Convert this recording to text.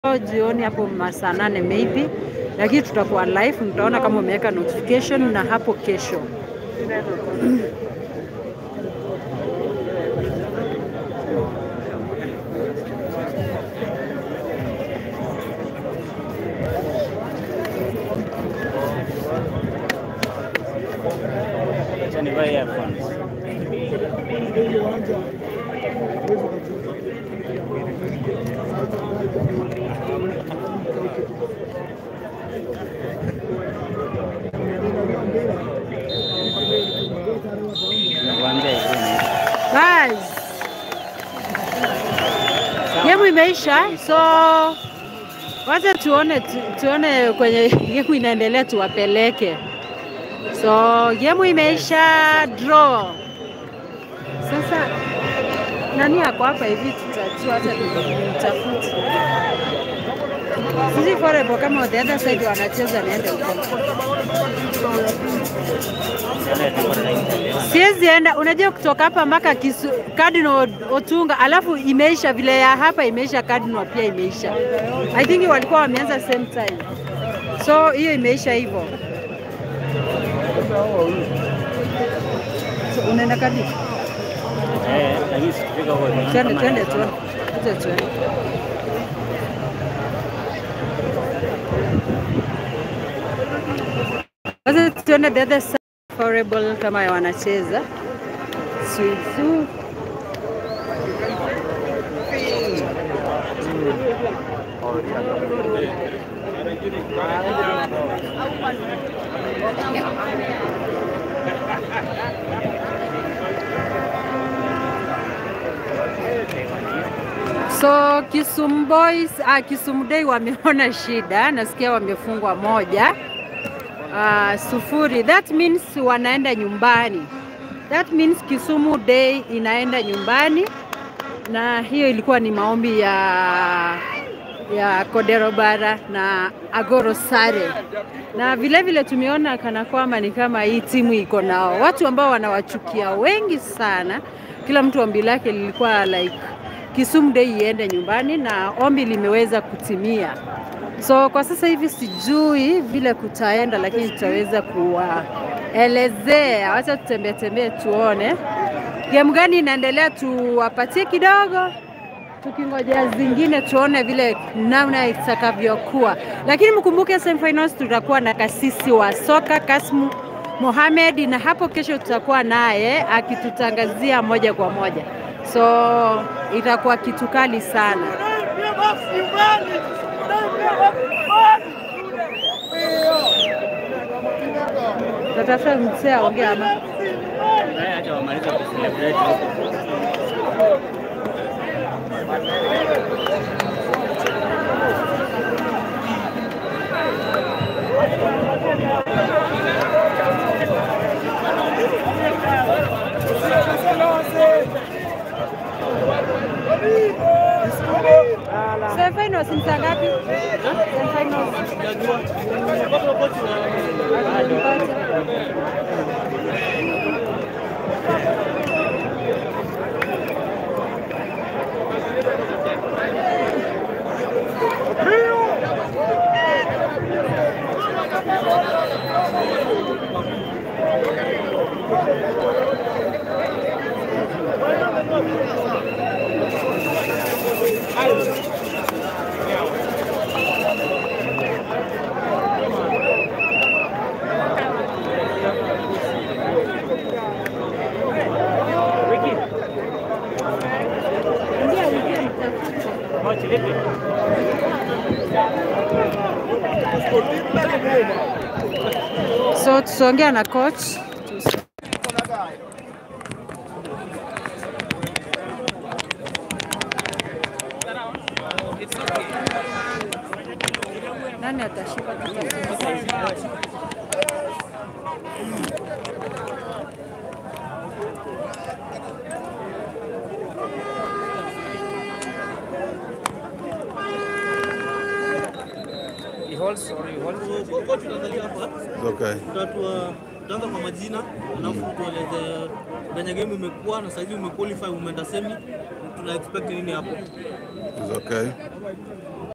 jioni hapo masaa nane maybe, lakini tutakuwa live, mtaona kama umeweka notification na hapo kesho. Acha nivae earphones. Nakuambia hivi ni Guys, game imeisha, so wacha tuone tu, tuone kwenye game inaendelea, tuwapeleke. So game imeisha, draw. Sasa nani ako hapa hivi, tutajua, hata tutafute sisi Forever kama the other side wanacheza, niende huko. yale tuko na internet. Siwezi enda, unajua kutoka hapa mpaka Kisu- Cardinal Otunga, alafu imeisha vile ya hapa imeisha, Cardinal pia imeisha. I think walikuwa wameanza same time, so hiyo imeisha hivyo. So, unaenda kadi? Eh, lakini sikifika huko tunaona Twende, kama twende, nasoma. twende, Kuja twende. Sasa tuende the other side Foreable kama wanacheza Suzu. So Kisumu Boys, ah, Kisumu Day wameona shida, nasikia wamefungwa moja ah, sufuri. That means wanaenda nyumbani. That means Kisumu Day inaenda nyumbani, na hiyo ilikuwa ni maombi ya ya Kodero Bara na Agoro Sare, na vile vile tumeona kana kwamba ni kama hii timu iko nao watu ambao wanawachukia wengi sana. Kila mtu ombi lake lilikuwa like Kisumu Day iende nyumbani na ombi limeweza kutimia. So kwa sasa hivi sijui vile kutaenda, lakini tutaweza kuwaelezea. Wacha tutembee tembee tuone game gani inaendelea, tuwapatie kidogo tukingojea zingine tuone vile namna itakavyokuwa, lakini mkumbuke semifinals tutakuwa na kasisi wa soka Kasmu Mohamed, na hapo kesho tutakuwa naye akitutangazia moja kwa moja, so itakuwa kitu kali sana. Tatafuta msee aongee ama Eh, acha wamalize kucelebrate huko. semifinals ni saa ngapi? Semifinals. Ingia, ingia, mtafute. Mochi lipi? So tutaongea na coach. Nani atashika Okay. Tutatua- tutaanza kwa majina alafu tueleze venye game imekuwa na saizi umequalify umeenda semi tuna expect nini hapo It's okay.